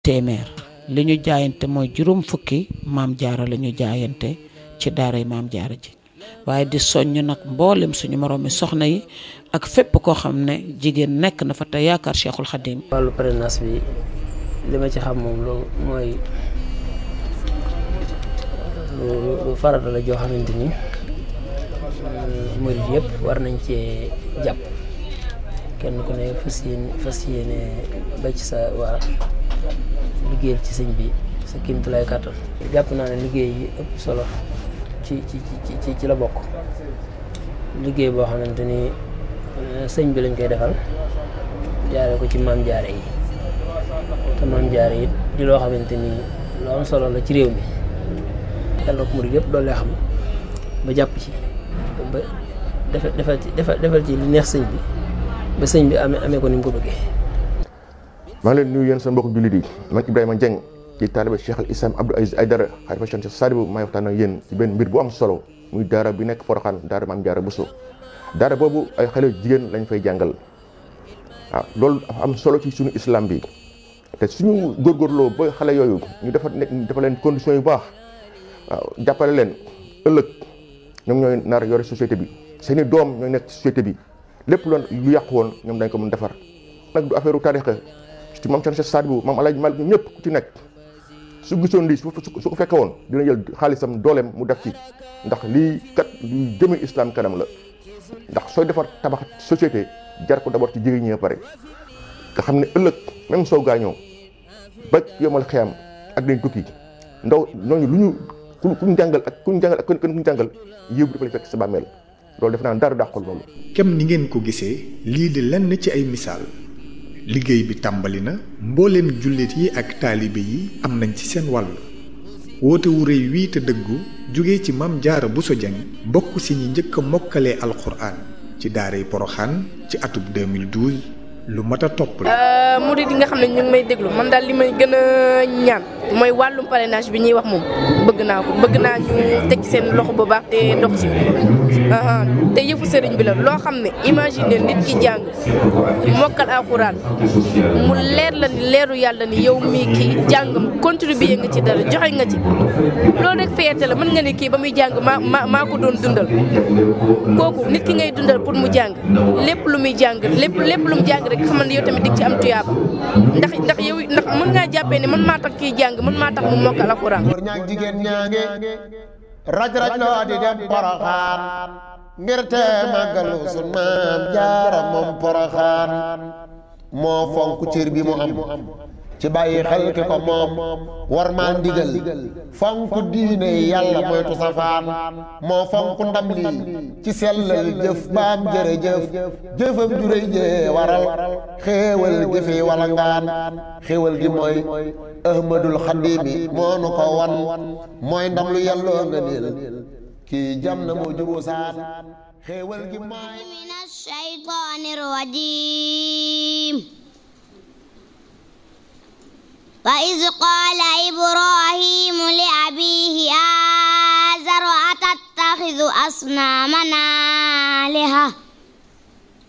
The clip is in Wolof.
téeméer li ñu jaayante mooy juróom fukki maam jaara la ñu jaayante ci daaray maam jaara ji waaye di soññ nag mboolem suñu moroomi soxna yi ak fépp koo xam ne jigéen nekk na fa te yaakaar Cheikhul Khadim wàllu parrainage bi li ma ci xam moom lu mooy lu lu farata la joo xamante ni murid yëpp war nañ cee jàpp kenn ku ne fas yéene fas yéene ba ci sa waa liggéeyal ci sëñ bi sa kéemtulaay kàttan jàpp naa ne liggéey yi ëpp solo ci ci ci ci la bokk liggéey boo xamante ni sëñ bi lañ koy defal jaare ko ci maam jaare yi te maam jaare yi di loo xamante ni lu am solo la ci réew mi yàlla ko murid yëpp doole xam ba jàpp ci ba defal defal ci defal ci li neex sëñ bi ba sëñ bi amee amee ko ni mu ko bëggee. maa ngi leen nuyu yéen sa mbokk jullit yi man Ibrahima Dieng ci taaliba Cheikh al Islam Abdou Aziz Aydara xalifa Cheikh Sadibou maay waxtaan ak yéen ci benn mbir bu am solo muy daara bi nekk Porokhane daara Maam Jaara Bousso daara boobu ay xale jigéen lañ fay jàngal waaw loolu dafa am solo ci suñu islam bi te suñu góorgóorloo ba xale yooyu ñu dafa nekk dafa leen conditions yu baax waaw jàppale leen ëllëg ñoom ñooy nar yore société bi seeni doom ñooy nekk société bi lépp loon lu yàqu woon ñoom dañ ko mën defar nag du affaire u tarixa ci maam Cheikh Sadibou maam Alaaji Malik ñëpp ku ci nekk su gisoon lii su ko fekke woon dina jël xaalisam dooleem mu def ci ndax lii kat luy jëme islam kanam la ndax sooy defar tabax société jar ko d'abord ci jigéen ñi pare nga xam ne ëllëg même soo gaañoo ba yomal xiyam ak dañ tukki ndaw ñooñu lu ñu ku kuñ jàngal ak kuñ jàngal ak kenn kuñ jàngal yëw bi dafa lay fekk sa bàmmeel loolu def naa dara dàqul loolu kem ni ngeen ko gisee lii di lenn ci ay misaal liggéey bi tàmbali na mbooleem jullit yi ak taalibe yi am nañ ci seen wàll woote wu rëy wii te dëggu jóge ci Maam Jaara Bousso Dieng bokk si ñi njëkk a mokkalee alxuraan ci daaray Poroxaan ci atub 2012 lu mat a topp la. murid yi nga xam ne ñu ngi may déglu man daal li may gën a ñaan mooy wàllum parrainage bi ñuy wax moom bëgg naa ko bëgg naa ñu teg seen loxo bu baax te dox ci te yëfu sëriñ bi la loo xam ne imagine nit ki jàng mokkal alxuraan mu leer la ni leeru yàlla ni yow mii kii jàngam contribuer nga ci dara joxe nga ci loolu rek fierté la mën nga ne kii ba muy jàng maa maa maa ko doon dundal kooku nit ki ngay dundal pour mu jàng lépp lu muy jàng lépp lépp lu mu jàng rek xamal ne yow tamit dig ci am tuyaaba ndax ndax yow ndax mën ngaa jàppee ne man maa tax kii jàng man maa tax mu mokkal alxuraan góor ñaag jigéen ñaange raj raj loo di dem poroxaan ngir te màggalu sun maam jaara moom poroxaan moo fonk cër bi mu am ci bàyyi xel ki ko moom war maa ndigal fonk diine yàlla moytu safaan moo fonk ndam lii ci sellal jëf baam jërëjëf jëfam juréy jee waral xéewal gi fi wala ngaan xéewal gi mooy ahmadul xadimi moo nu ko wan mooy ndam lu yàlloo nga niil kii jam na moo jubu saan xéewal gi mooy min ash-shaytaani rajiim وإذ قال إبراهيم لأبيه آزر أتتخذ أصنامنا آلهة